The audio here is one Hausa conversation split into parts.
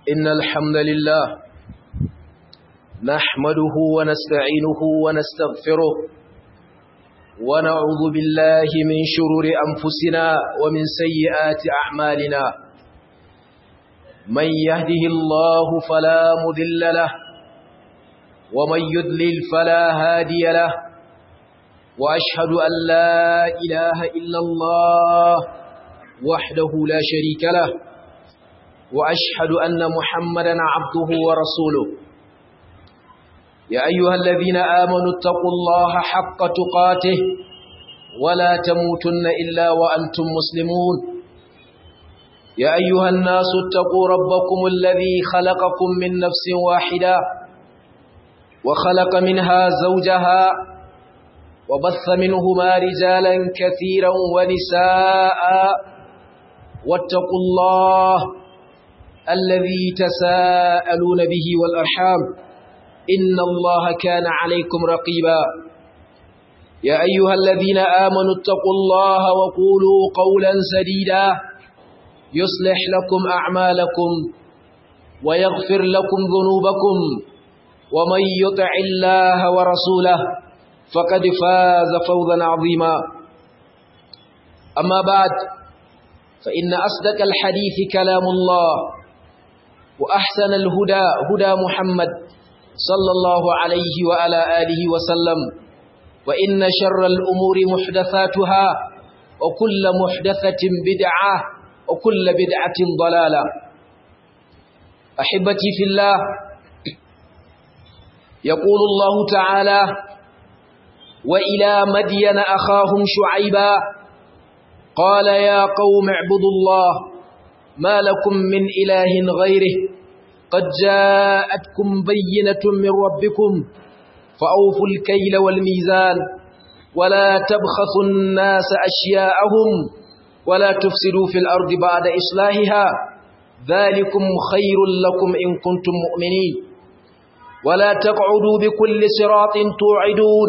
إن الحمد لله نحمده ونستعينه ونستغفره ونعوذ بالله من شرور أنفسنا ومن سيئات أعمالنا من يهده الله فلا مذل له ومن يذلل فلا هادي له وأشهد أن لا إله إلا الله وحده لا شريك له وأشهد أن محمدا عبده ورسوله يا أيها الذين آمنوا اتقوا الله حق تقاته ولا تموتن إلا وأنتم مسلمون يا أيها الناس اتقوا ربكم الذي خلقكم من نفس واحدة وخلق منها زوجها وبث منهما رجالا كثيرا ونساء واتقوا الله الذي تساءلون به والأرحام إن الله كان عليكم رقيبا يا أيها الذين آمنوا اتقوا الله وقولوا قولا سديدا يصلح لكم أعمالكم ويغفر لكم ذنوبكم ومن يطع الله ورسوله فقد فاز فوزا عظيما أما بعد فإن أصدق الحديث كلام الله وأحسن الهدى هدى محمد صلى الله عليه وعلى آله وسلم وإن شر الأمور محدثاتها وكل محدثة بدعة وكل بدعة ضلالة أحبتي في الله يقول الله تعالى وإلى مدين أخاهم شعيبا قال يا قوم اعبدوا الله ما لكم من إله غيره قد جاءتكم بينة من ربكم فأوفوا الكيل والميزان ولا تبخسوا الناس أشياءهم ولا تفسدوا في الأرض بعد إصلاحها ذلكم خير لكم إن كنتم مؤمنين ولا تقعدوا بكل صراط توعدون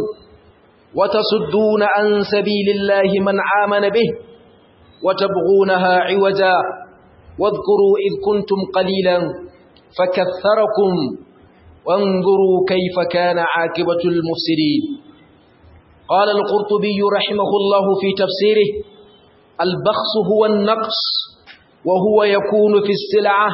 وتصدون عن سبيل الله من آمن به وتبغونها عوجا واذكروا إذ كنتم قليلا فكثركم وانظروا كيف كان عاقبة المفسدين قال القرطبي رحمه الله في تفسيره البخس هو النقص وهو يكون في السلعة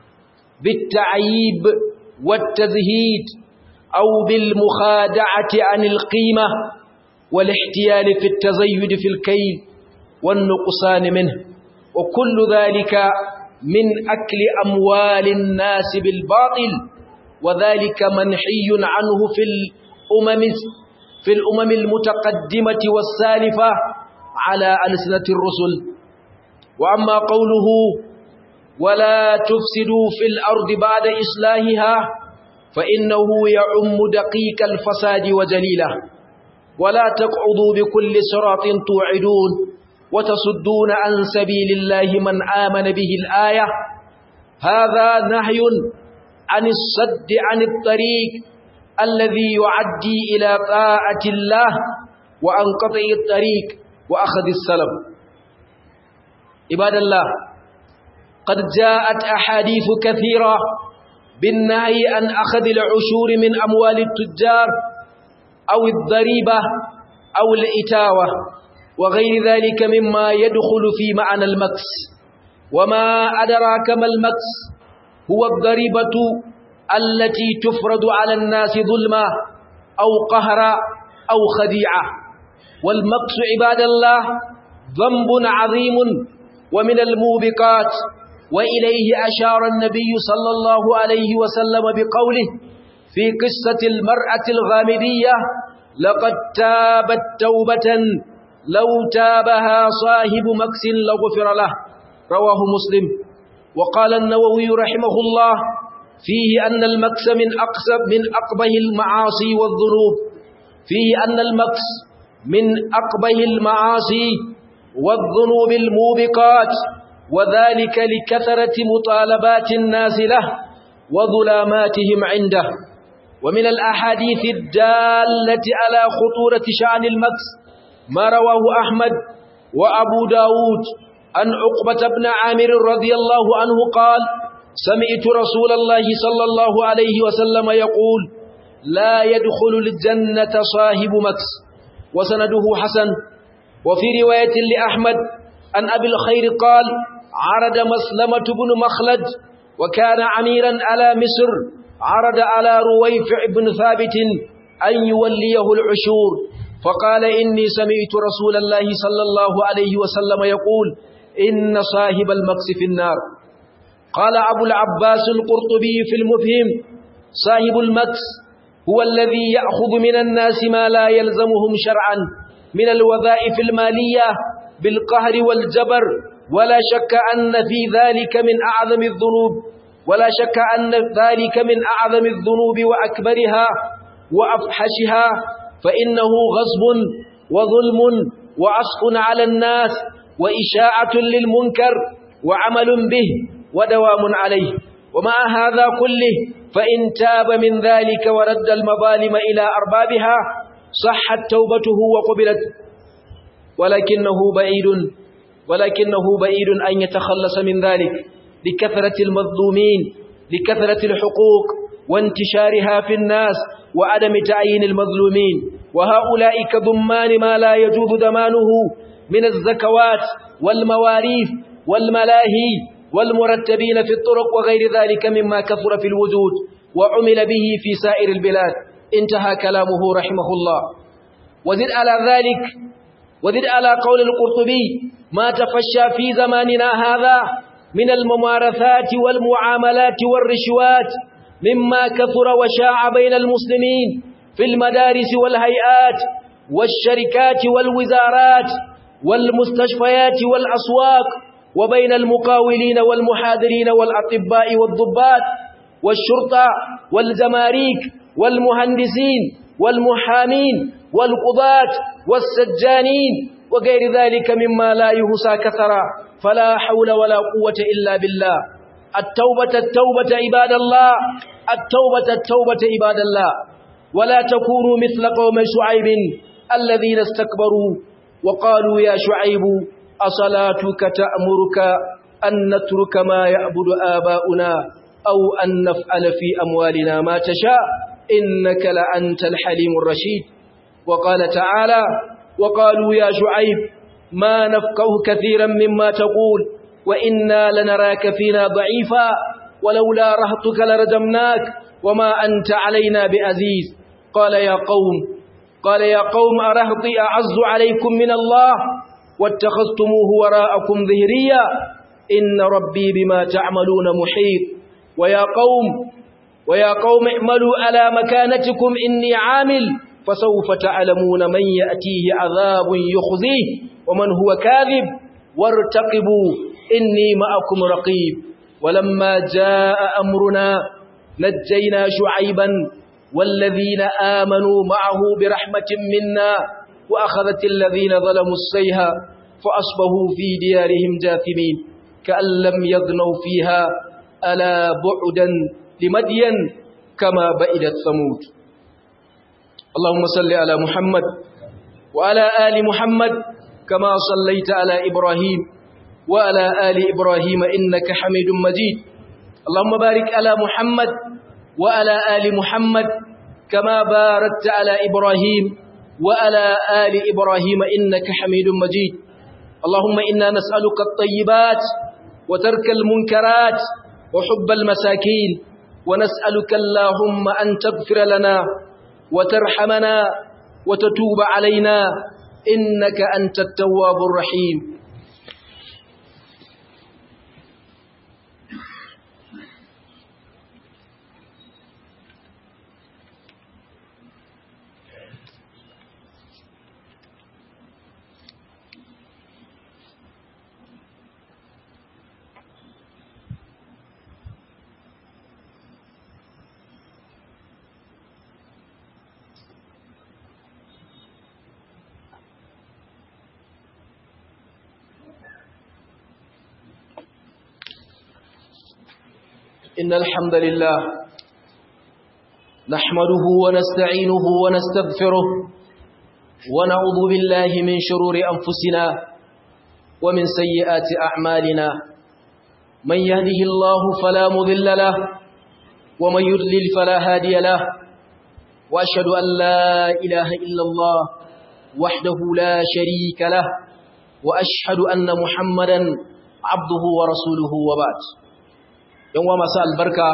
بالتعييب والتزهيد أو بالمخادعة عن القيمة والاحتيال في التزيد في الكيل والنقصان منه وكل ذلك من أكل أموال الناس بالباطل وذلك منحي عنه في الأمم في الأمم المتقدمة والسالفة على ألسنة الرسل وأما قوله ولا تفسدوا في الأرض بعد إصلاحها فإنه يعم دقيق الفساد وجليله ولا تقعدوا بكل صراط توعدون وتصدون عن سبيل الله من آمن به الآية هذا نهي عن الصد عن الطريق الذي يعدي إلى طاعة الله وعن قطع الطريق وأخذ السلام عباد الله قد جاءت أحاديث كثيرة بالنهي عن أخذ العشور من أموال التجار أو الضريبة أو الإتاوة وغير ذلك مما يدخل في معنى المكس وما أدراك ما المكس هو الضريبة التي تفرض على الناس ظلما أو قهرا أو خديعة والمكس عباد الله ذنب عظيم ومن الموبقات وإليه أشار النبي صلى الله عليه وسلم بقوله في قصة المرأة الغامدية لقد تابت توبة لو تابها صاحب مكس لغفر له رواه مسلم وقال النووي رحمه الله فيه أن المكس من أقسب من أقبه المعاصي والذنوب فيه أن المكس من أقبه المعاصي والذنوب الموبقات وذلك لكثرة مطالبات الناس له وظلاماتهم عنده ومن الأحاديث الدالة على خطورة شأن المكس ما رواه أحمد وأبو داود عن عقبة بن عامر رضي الله عنه قال سمعت رسول الله صلى الله عليه وسلم يقول لا يدخل الجنة صاحب مكس وسنده حسن وفي رواية لأحمد أن أبي الخير قال عرض مسلمة بن مخلد وكان عميرا على مصر عرض على رويفع بن ثابت أن يوليه العشور فقال إني سمعت رسول الله صلى الله عليه وسلم يقول إن صاحب المكس في النار قال أبو العباس القرطبي في المفهم صاحب المكس هو الذي يأخذ من الناس ما لا يلزمهم شرعا من الوظائف المالية بالقهر والجبر ولا شك أن في ذلك من أعظم الذنوب ولا شك أن ذلك من أعظم الذنوب وأكبرها وأفحشها فإنه غصب وظلم وعصف على الناس وإشاعة للمنكر وعمل به ودوام عليه ومع هذا كله فإن تاب من ذلك ورد المظالم إلى أربابها صحت توبته وقبلت ولكنه بعيد ولكنه بعيد أن يتخلص من ذلك لكثرة المظلومين لكثرة الحقوق وانتشارها في الناس وعدم تعيين المظلومين وهؤلاء كضمان ما لا يجوز ضمانه من الزكوات والمواريث والملاهي والمرتبين في الطرق وغير ذلك مما كثر في الوجود وعمل به في سائر البلاد انتهى كلامه رحمه الله وزد على ذلك وزد على قول القرطبي ما تفشى في زماننا هذا من الممارثات والمعاملات والرشوات مما كثر وشاع بين المسلمين في المدارس والهيئات والشركات والوزارات والمستشفيات والأسواق وبين المقاولين والمحاضرين والأطباء والضباط والشرطة والجماريك والمهندسين والمحامين والقضاة والسجانين وغير ذلك مما لا يهسى كثرا فلا حول ولا قوة إلا بالله التوبة التوبة عباد الله التوبة التوبة عباد الله ولا تكونوا مثل قوم شعيب الذين استكبروا وقالوا يا شعيب أصلاتك تأمرك أن نترك ما يعبد آباؤنا أو أن نفعل في أموالنا ما تشاء إنك لأنت الحليم الرشيد وقال تعالى وقالوا يا شعيب ما نفقه كثيرا مما تقول وإنا لنراك فينا ضعيفا ولولا رهطك لرجمناك وما أنت علينا بعزيز قال يا قوم قال يا قوم أرهطي أعز عليكم من الله واتخذتموه وراءكم ظهريا إن ربي بما تعملون محيط ويا قوم ويا قوم اعملوا على مكانتكم إني عامل فسوف تعلمون من يأتيه عذاب يخزيه ومن هو كاذب وارتقبوا إني معكم رقيب ولما جاء أمرنا نجينا شعيبا والذين آمنوا معه برحمة منا وأخذت الذين ظلموا السيها فأصبحوا في ديارهم جاثمين كأن لم يغنوا فيها ألا بعدا لمدين كما بئدت ثمود اللهم صل على محمد وعلى آل محمد كما صليت على إبراهيم وعلى آل إبراهيم إنك حميد مجيد اللهم بارك على محمد وعلى آل محمد كما باركت على إبراهيم وعلى آل إبراهيم إنك حميد مجيد اللهم إنا نسألك الطيبات وترك المنكرات وحب المساكين ونسألك اللهم أن تغفر لنا وترحمنا وتتوب علينا إنك أنت التواب الرحيم إن الحمد لله نحمده ونستعينه ونستغفره ونعوذ بالله من شرور أنفسنا ومن سيئات أعمالنا من يهده الله فلا مضل له ومن يضلل فلا هادي له وأشهد أن لا إله إلا الله وحده لا شريك له وأشهد أن محمدا عبده ورسوله وبعد يوم مساء البركة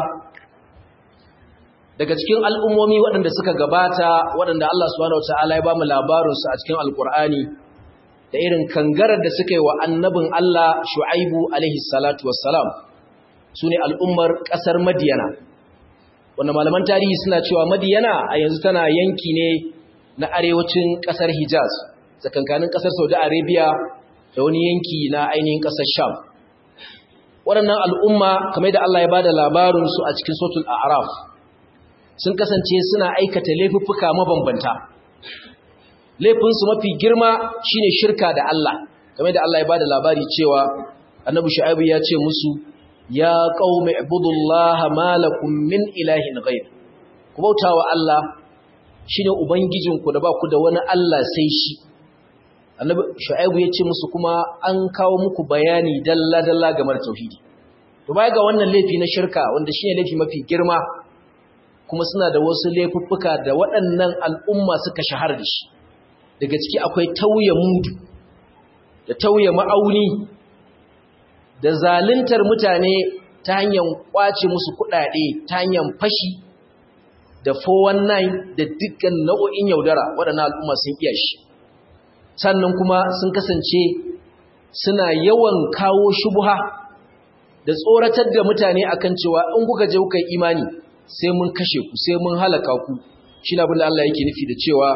daga cikin al'ummomi waɗanda suka gabata waɗanda Allah subhanahu wataala ya ba mu labarinsu a cikin alkur'ani da irin kangarar da suka yi wa annabin Allah Shu'aibu alaihi salatu wassalam su ne al'ummar ƙasar Madiyana wanda malaman tarihi suna cewa Madiyana a yanzu tana yanki ne na arewacin ƙasar Hijaz tsakankanin ƙasar Saudi Arabia da wani yanki na ainihin ƙasar Sham waɗannan al'umma kamar da Allah ya ba da labarinsu a cikin Sotul A'raf sun kasance suna aikata laifuffuka mabambanta laifinsu mafi girma shine shirka da Allah kamar da Allah ya bada labari cewa annabi shu'aibu ya ce musu ya qaumi ibudullaha malakum min ilahin ghayr ku bautawa Allah shine ubangijinku da ba ku da wani Allah sai shi annabi shu'aibu ya ce musu kuma an kawo muku bayani dalla dalla game da tauhidi to baya ga wannan laifi na shirka wanda shine laifi mafi girma kuma suna da wasu laifuffuka da waɗannan al'umma suka shahara da shi daga ciki akwai tauye mudu da tauye ma'auni da zaluntar mutane ta hanyar kwace musu kuɗaɗe ta hanyar fashi da 419 da dukkan nau'o'in yaudara waɗannan al'umma sun iya shi sannan kuma sun kasance suna yawan kawo shubuha da tsoratar da mutane akan cewa in kuka je kuka imani sai mun kashe ku sai mun halaka ku shi na abin da Allah yake nufi da cewa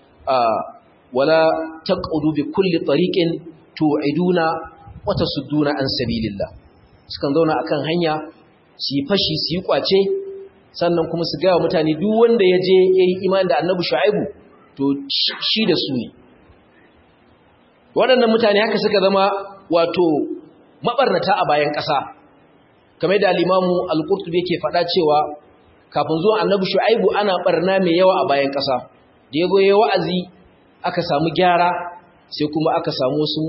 wala taqudu bi kulli tariqin tu'iduna wa tasudduna an sabilillah sukan zauna akan hanya su yi fashi su yi kwace sannan kuma su ga mutane duk wanda ya je yayi imani da Annabi Shu'aibu to shi da su ne waɗannan mutane haka suka zama wato mabarnata a bayan ƙasa kamar da al-Imamu al-Qurtubi yake faɗa cewa kafin zuwa annabi shu'aibu ana barna mai yawa a bayan ƙasa da yago yayi wa'azi aka samu gyara sai kuma aka samu wasu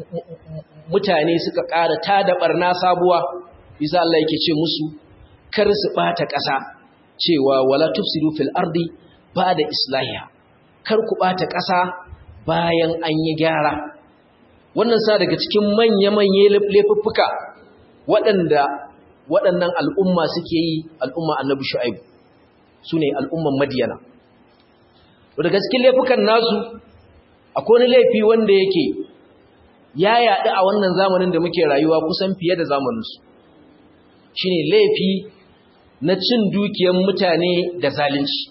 mutane suka ƙara tada barna sabuwa bisa Allah yake ce musu kar su bata ƙasa cewa wala tufsidu fil ardi ba'da islahiha kar ku bata ƙasa bayan an yi gyara wannan sa daga cikin manya-manya laifuffuka waɗanda waɗannan al'umma suke yi al'umma annabi shu'aibu su ne al'umman madiyana daga cikin laifukan nasu akwai wani laifi wanda yake ya yaɗu a wannan zamanin da muke rayuwa kusan fiye da zamaninsu shi ne laifi na cin dukiyar mutane da zalunci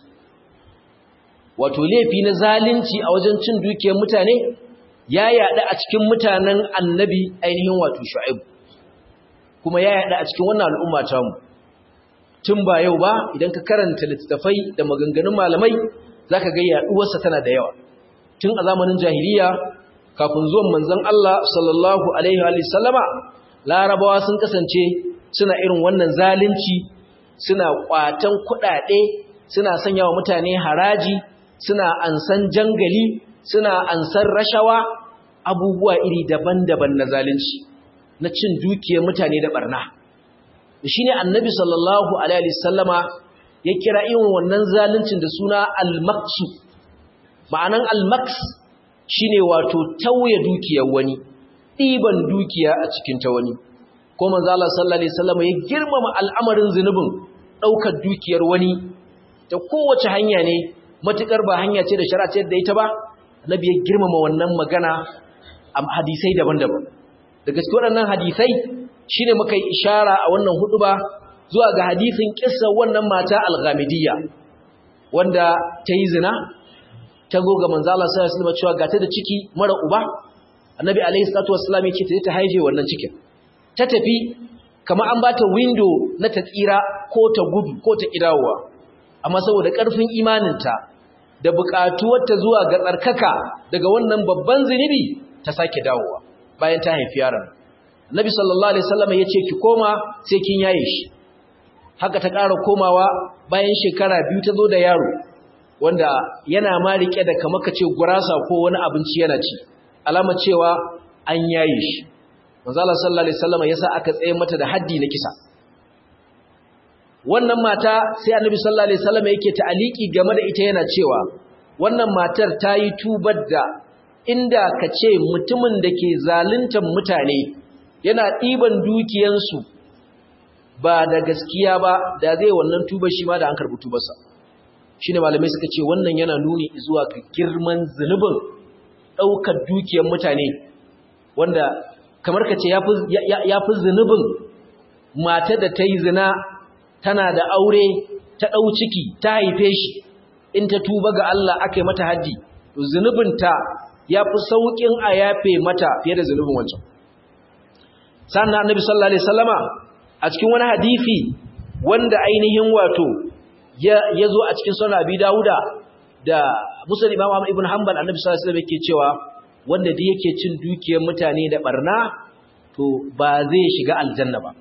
wato laifi na zalunci a wajen cin dukiyar mutane ya yaɗu a cikin mutanen annabi ainihin wato shu'aibu kuma ya yada a cikin wannan al'umma ta mu tun ba yau ba idan ka karanta littattafai da maganganun malamai zaka ga yaduwarsa tana da yawa tun a zamanin jahiliya kafin zuwan manzon Allah sallallahu alaihi wa sallama larabawa sun kasance suna irin wannan zalunci suna kwatan kuɗaɗe suna sanya wa mutane haraji suna ansan jangali suna ansan rashawa abubuwa iri daban-daban na zalunci na cin dukiyar mutane da barna shi ne annabi sallallahu alaihi sallama ya kira irin wannan zaluncin da suna al-maksu ma'anan al-maks shi ne wato tauye dukiyar wani ɗiban dukiya a cikin ta wani ko manzala sallallahu alaihi sallama ya girmama al'amarin zunubin ɗaukar dukiyar wani ta kowace hanya ne matuƙar ba hanya ce da shara ce da ita ba annabi ya girmama wannan magana a hadisai daban-daban da gaske waɗannan hadisai shi ne muka yi ishara a wannan hudu ba zuwa ga hadisin ƙisa wannan mata alghamidiyya wanda ta yi zina ta goga manzala sai su zama cewa gata da ciki mara uba annabi alaihi salatu wassalam ya ce ta ta haife wannan cikin ta tafi kamar an bata window na ta tsira ko ta gudu ko ta kidawowa amma saboda ƙarfin imaninta da buƙatuwarta zuwa ga tsarkaka daga wannan babban zunubi ta sake dawowa bayan ta haifi yaron Nabi sallallahu alaihi wasallam yace ki koma sai kin yaye shi haka ta ƙara komawa bayan shekara biyu ta zo da yaro wanda yana ma rike da kamar kace gurasa ko wani abinci yana ci alama cewa an yaye shi manzo Allah sallallahu alaihi wasallam yasa aka tsaye mata da haddi na kisa wannan mata sai annabi sallallahu alaihi wasallam yake ta'aliki game da ita yana cewa wannan matar ta yi tubar da inda ka ce mutumin da ke zaluntar mutane yana ɗiban dukiyansu ba da gaskiya ba da zai wannan tubar shi ma da an karɓi tubarsa shi ne malamai suka ce wannan yana nuni zuwa ga girman zunubin ɗaukar dukiyar mutane wanda kamar ka ce ya fi zunubin mata da ta yi zina tana da aure ta ɗau ciki ta haife shi in ta tuba ga Allah aka yi mata haddi to zunubinta ya fi sauƙin a yafe mata fiye da zunubin wancan sannan annabi sallallahu alaihi wasallama a cikin wani hadisi wanda ainihin wato ya zo a cikin sunan abi dauda da musulun imam ahmad ibn hanbal annabi sallallahu alaihi wasallam yake cewa wanda da yake cin dukiyar mutane da barna to ba zai shiga aljanna ba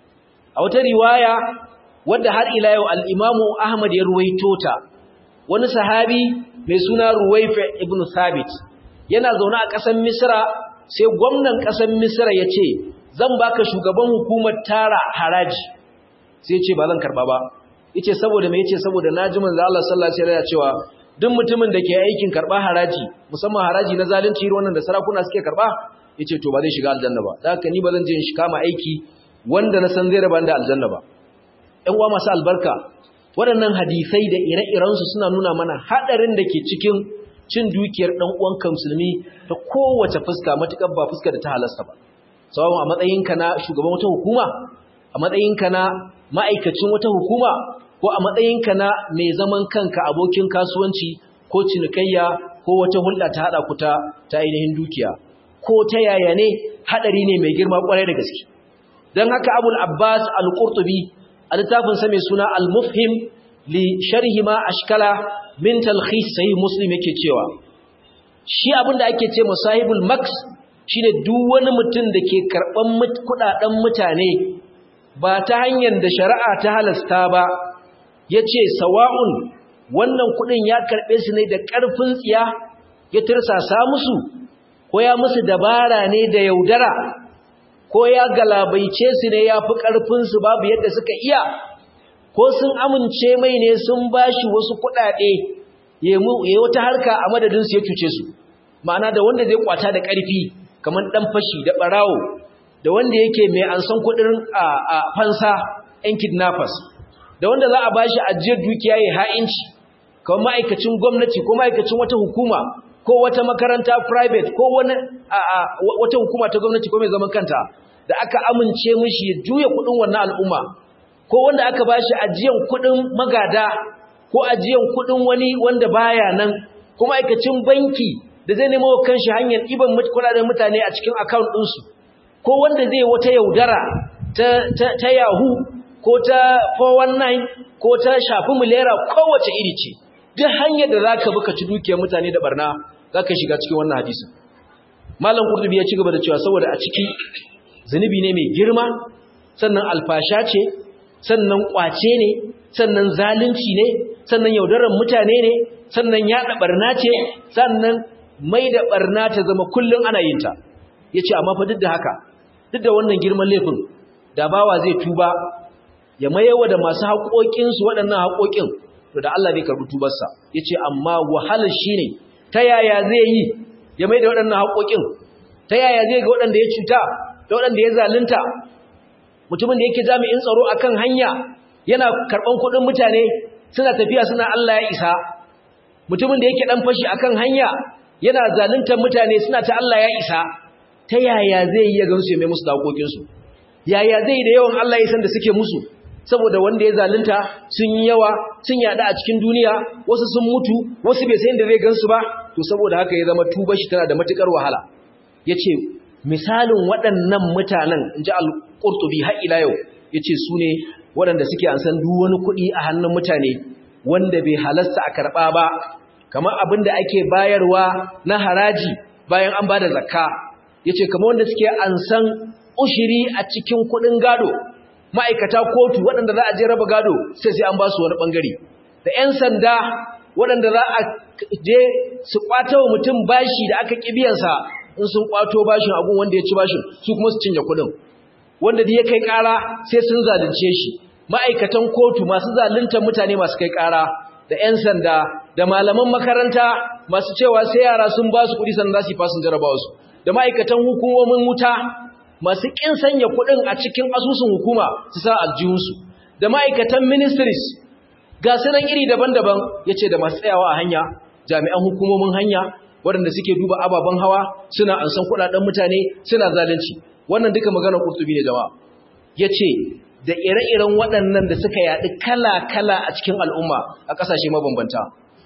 a wata riwaya wadda har ila yau al-imam ahmad ya ruwaito ta wani sahabi mai suna ruwaifa ibn thabit yana zaune a ƙasar misra sai gwamnan ƙasar misra ya ce zan baka shugaban hukumar tara haraji sai ce ba zan karba ba yace saboda me yace saboda naji manzo Allah sallallahu alaihi wasallam cewa duk mutumin da ke aikin karba haraji musamman haraji na zalunci irin wannan da sarakuna suke karba yace to ba zai shiga aljanna ba dan haka ni ba zan je in shi kama aiki wanda na san zai raba da aljanna ba ɗan uwa masu albarka waɗannan hadisai da ire-irensu suna nuna mana haɗarin da ke cikin cin dukiyar ɗan uwanka musulmi ta kowace fuska matuƙar ba fuska da ta halasta ba sawan a matsayinka na shugaban wata hukuma a matsayinka na ma'aikacin wata hukuma ko a matsayinka na mai zaman kanka abokin kasuwanci ko cinikayya ko wata hulɗa ta haɗa ku ta ainihin dukiya ko ta yaya ne haɗari ne mai girma ƙwarai da gaske don haka abul abbas al-qurtubi a littafinsa mai suna al-mufhim li sharhi ma ashkala min talkhis sahih muslim yake cewa shi abinda ake ce musahibul max shine duk wani mutum da ke karban kudaden mutane ba ta hanyar da shari'a ta halasta ba yace sawa'un wannan kudin ya karbe su ne da karfin tsiya ya tirsasa musu ko ya musu dabara ne da yaudara ko ya galabaice su ne ya fi ƙarfinsu babu yadda suka iya ko sun amince mai ne sun bashi wasu kuɗaɗe ya wata harka a madadinsu ya cuce su ma'ana da wanda zai kwata da ƙarfi kamar ɗan fashi da ɓarawo da wanda yake mai ansan kuɗin a fansa 'yan kidnappers da wanda za a bashi ajiyar dukiya ya ha'inci kamar ma'aikacin gwamnati ko ma'aikacin wata hukuma ko wata makaranta private ko wani wata hukuma ta gwamnati ko mai zaman kanta da aka amince mishi ya juya kudin wannan al'umma ko wanda aka bashi ajiyan kudin magada ko ajiyan kudin wani wanda baya nan ko ma'aikacin banki da zai nemo kanshi hanyar iban kudaden mutane a cikin account ɗinsu ko wanda zai wata yaudara ta, ta, ta yahoo ko ta 419 ko ta shafi milera kowace iri ce duk hanyar da za ka buka ci dukiyar mutane da barna za ka shiga cikin wannan hadisin malam kurdubi ya ci gaba da cewa saboda a ciki zunubi ne mai girma sannan alfasha ce sannan kwace ne sannan zalunci ne sannan yaudarar mutane ne sannan yaɗa barna ce sannan mai da barna ta zama kullum ana yin ta ya ce amma fa duk da haka duk da wannan girman laifin da bawa zai tuba ya mayewa da masu haƙoƙinsu waɗannan haƙoƙin to da Allah zai karɓi tubarsa ya ce amma wahalar shi ne ta yaya zai yi ya mai da waɗannan haƙoƙin ta yaya zai ga waɗanda ya cuta da waɗanda ya zalunta mutumin da yake jami'in tsaro a kan hanya yana karɓan kuɗin mutane suna tafiya suna Allah ya isa mutumin da yake ɗan fashi a kan hanya yana zaluntar mutane suna ta Allah ya isa ta yaya zai yi ya gansu ya mai musu da haƙoƙinsu yaya zai yi da yawan Allah ya san da suke musu saboda wanda ya zalunta sun yi yawa sun yada a cikin duniya wasu sun mutu wasu bai san da zai gansu ba to saboda haka ya zama tuba shi tana da matukar wahala yace misalin waɗannan mutanen inji al-Qurtubi har ila yau yace su ne waɗanda suke an san duk wani kuɗi a hannun mutane wanda bai halasta a karɓa ba kamar abin da ake bayarwa na haraji bayan an bada zakka yace kamar wanda suke an san ushiri a cikin kuɗin gado ma'aikata kotu waɗanda za a je raba gado sai sai an ba su wani ɓangare da 'yan sanda waɗanda za a je su ƙwata wa mutum bashi da aka ƙibiyansa in sun kwato bashin abun wanda ya ci bashin su kuma su cinye kuɗin wanda da ya kai ƙara sai sun zalunce shi ma'aikatan kotu masu zaluntar mutane masu kai ƙara da 'yan sanda da malaman makaranta masu cewa sai yara sun ba su kuɗi sannan za su yi fasin jarabawa su da ma'aikatan hukumomin wuta masu ƙin sanya kuɗin a cikin asusun hukuma su sa aljihunsu da ma'aikatan ministries ga sunan iri daban-daban ya ce da masu tsayawa a hanya jami'an hukumomin hanya waɗanda suke duba ababen hawa suna ansan kuɗaɗen mutane suna zalunci wannan duka maganar ƙurtubi ne jama'a ya ce da ire-iren waɗannan da suka yaɗi kala-kala a cikin al'umma a ƙasashe mabambanta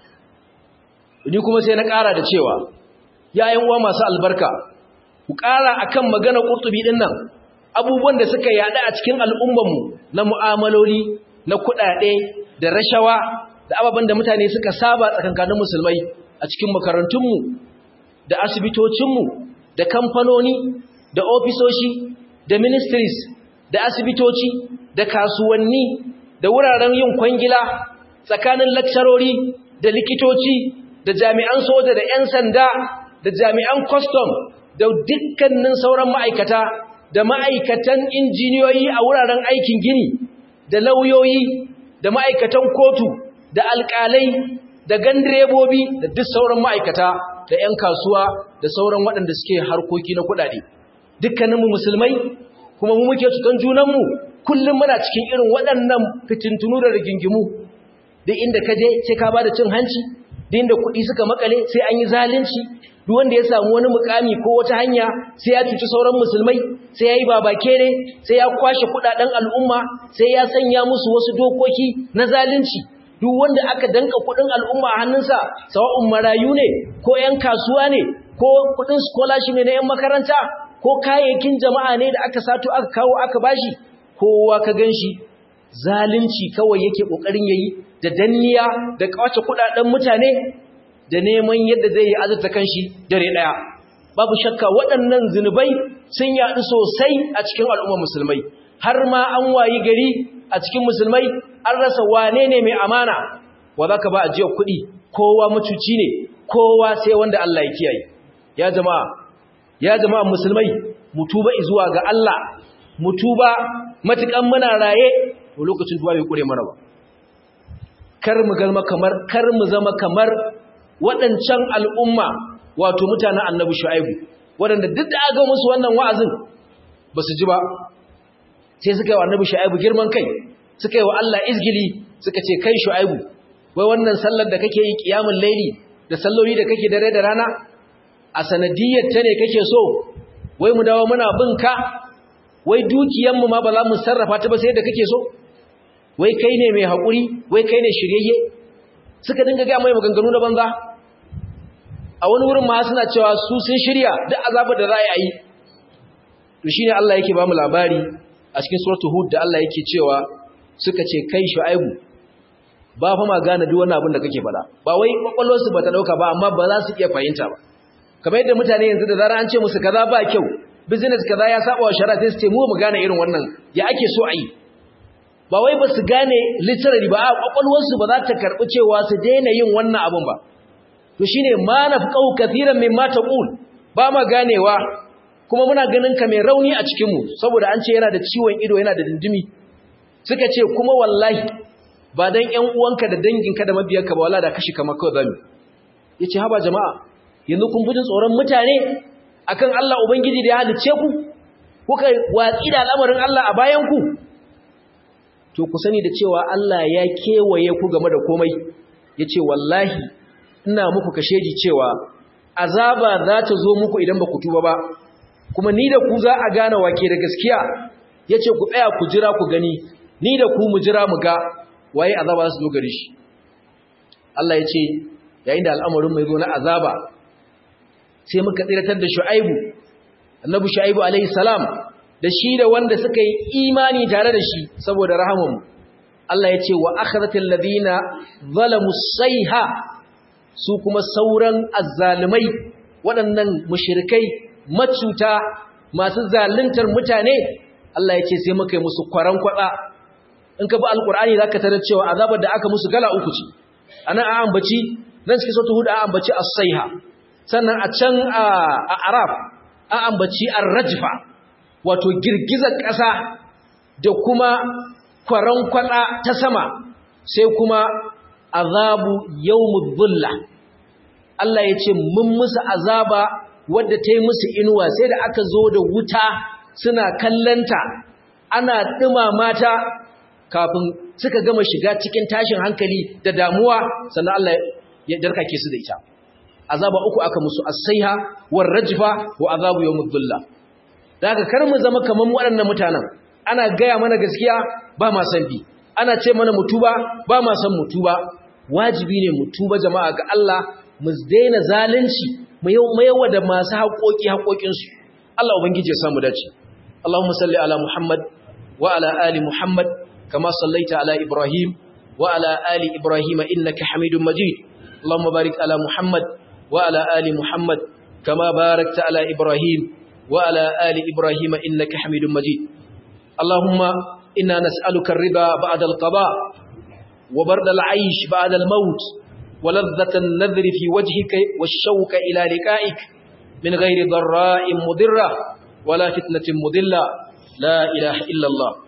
ni kuma sai na ƙara da cewa yayin uwa masu albarka ku ƙara akan maganar ƙurtubi ɗin nan abubuwan da suka yaɗa a cikin al'ummanmu na mu'amaloli na kuɗaɗe da rashawa da ababen da mutane suka saba tsakankanin musulmai a cikin makarantunmu da asibitocinmu da kamfanoni da ofisoshi da ministries da asibitoci da kasuwanni da wuraren yin kwangila tsakanin lakcarori da likitoci da jami'an soja da 'yan sanda da jami'an custom da dukkanin sauran ma'aikata da ma'aikatan injiniyoyi a wuraren aikin gini da lauyoyi da ma'aikatan kotu da alƙalai da gandirebobi da duk sauran ma'aikata da 'yan kasuwa da sauran waɗanda suke harkoki na kuɗaɗe dukkaninmu musulmai kuma mu muke cutan junanmu kullum muna cikin irin waɗannan fitintunu da rigingimu duk inda ka je sai ka bada cin hanci duk inda kuɗi suka makale sai an yi zalunci duk wanda ya samu wani mukami ko wata hanya sai ya cuci sauran musulmai sai ya yi babakere sai ya kwashe kuɗaɗen al'umma sai ya sanya musu wasu dokoki na zalunci duk wanda aka danka kuɗin al'umma a hannunsa sawa'un marayu ne ko 'yan kasuwa ne ko kuɗin scholarship ne na 'yan makaranta ko kayayyakin jama'a ne da aka sato aka kawo aka bashi kowa ka ganshi zalunci kawai yake kokarin yayi da danniya da kawace kudaden mutane da neman yadda zai yi azurta kanshi dare daya babu shakka waɗannan zinubai sun yaɗu sosai a cikin al'ummar musulmai har ma an wayi gari a cikin musulmai an rasa wane ne mai amana wa zaka ba ajiyar kuɗi kowa mutuci ne kowa sai wanda Allah ya kiyaye ya jama'a ya jama'a musulmai mutuba zuwa ga Allah mutuba matukan muna raye to lokacin tuba bai kure mana ba kar mu galma kamar kar mu zama kamar waɗancan al'umma wato mutanen annabi shu'aibu waɗanda duk da aka musu wannan wa'azin ba su ji ba sai suka yi wa annabi shu'aibu girman kai suka yi wa Allah izgili suka ce kai shu'aibu wai wannan sallar da kake yi kiyamul laili da salloli da kake dare da rana a sanadiyar ta ne kake so wai mu dawo muna bin ka wai dukiyanmu ma ba za mu sarrafa ta ba sai da kake so wai kai ne mai haƙuri wai kai ne shiryayye suka dinga ga mai maganganu na banza a wani wurin ma suna cewa su sun shirya duk azabar da za a yi to shine Allah yake ba mu labari a cikin suratul hud da Allah yake cewa suka ce kai shu'aibu ba fa ma gane duk wannan abin da kake faɗa ba wai kwakwalwarsu ba ta dauka ba amma ba za su iya fahimta ba kamar yadda mutane yanzu da zarar an ce musu kaza ba kyau business kaza ya saba wa shari'a sai su ce mu mu gane irin wannan ya ake so a yi ba wai ba su gane literally ba a kwakwalwarsu ba za ta karɓi cewa su daina yin wannan abin ba to shine ma nafqahu kathiran mimma taqul ba ma ganewa kuma muna ganin ka mai rauni a cikin mu saboda an ce yana da ciwon ido yana da dindimi suka ce kuma wallahi ba dan ƴan uwanka da danginka da mabiyanka ba wallahi da kashi kamar kawai zamu yace haba jama'a yanzu kun bujin tsoron mutane akan Allah ubangiji da ya halice ku kuka watsi da al'amarin Allah a bayan ku to ku sani da cewa Allah ya kewaye ku game da komai yace wallahi ina muku kasheji cewa azaba za ta zo muku idan ba ku tuba ba kuma ni da ku za a gane wake da gaskiya yace ku tsaya ku jira ku gani ni da ku mu jira mu ga waye azaba su zo gare shi Allah yace yayin da al'amarin mai zo na azaba sai muka tsiratar da Shu'aibu annabi Shu'aibu alaihi salam da shi da wanda suka yi imani tare da shi saboda rahamun Allah ya ce wa akhadhatil ladina zalamu sayha su kuma sauran azzalimai waɗannan mushrikai macuta masu zaluntar mutane Allah ya ce sai muka yi musu kwaran kwada in ka bi alqur'ani zaka tarar cewa azabar da aka musu gala uku ce anan a ambaci nan cikin sura hud a ambaci as-sayha sannan a can a araf an ambaci ar-rajfa wato girgizar ƙasa da kuma kwaran kwada ta sama sai kuma azabu yawmud dhulla Allah ya ce mun musu azaba wadda ta yi musu inuwa sai da aka zo da wuta suna kallanta ana ɗumama ta kafin suka gama shiga cikin tashin hankali da damuwa sannan Allah ya darkake su da ita azaba uku aka musu as-sayha war rajfa wa azabu yawmud dhulla daga kar mu zama kaman waɗannan mutanen ana gaya mana gaskiya ba ma san bi ana ce mana mutuba ba ma san mutuba wajibi ne mutuba jama'a ga Allah mu daina zalunci mu yawa da masu haƙoƙi haƙoƙinsu Allah ubangiji ya samu dace Allahumma salli ala Muhammad wa ala ali Muhammad kama sallaita ala Ibrahim wa ala ali Ibrahim innaka Hamidum Majid Allahumma barik ala Muhammad wa ala ali Muhammad kama barakta ala Ibrahim wa ala ali Ibrahim innaka Hamidum Majid Allahumma inna nas'aluka ar-riba ba'da al-qada wa barda al-'aysh ba'da al-maut ولذة النذر في وجهك والشوك إلى لقائك من غير ضراء مضرة ولا فتنة مضلة لا إله إلا الله